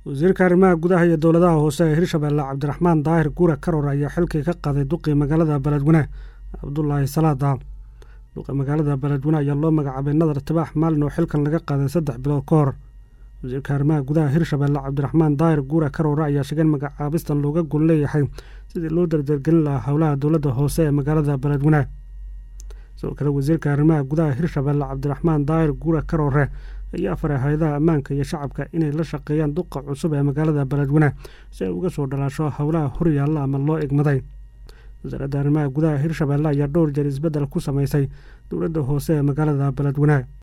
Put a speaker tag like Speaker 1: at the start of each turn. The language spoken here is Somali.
Speaker 1: wasiirka arrimaha gudaha iyo dowladaha hoose ee hirshabeelle cabdiraxmaan daahir guure karor ayaa xilkii ka qaaday duqii magaalada beledweyne cabdulaahi salaada duqi magaalada beledweyne ayaa loo magacaabay nadar tibaax maalin oo xilkan laga qaaday saddex bilood ka hor wasiirka arrimaha gudaha hirshabeelle cabdiraxmaan daahir guure karoore ayaa sheegeen magacaabistan looga gol leeyahay sidii loo dardargelin lahaa howlaha dowladda hoose ee magaalada beledweyne sidoo kale wasiirka arrimaha gudaha hirshabeelle cabdiraxmaan daahir guure karoore ayaa faray hay-adaha ammaanka iyo shacabka inay la shaqeeyaan duqa cusub ee magaalada beledweyne si ay uga soo dhalaasho howlaha horyaalla ama loo egmaday wasaaradda arrimaha gudaha hirshabeelle ayaa dhowr jeer isbeddel ku samaysay dowladda hoose ee magaalada beledweyne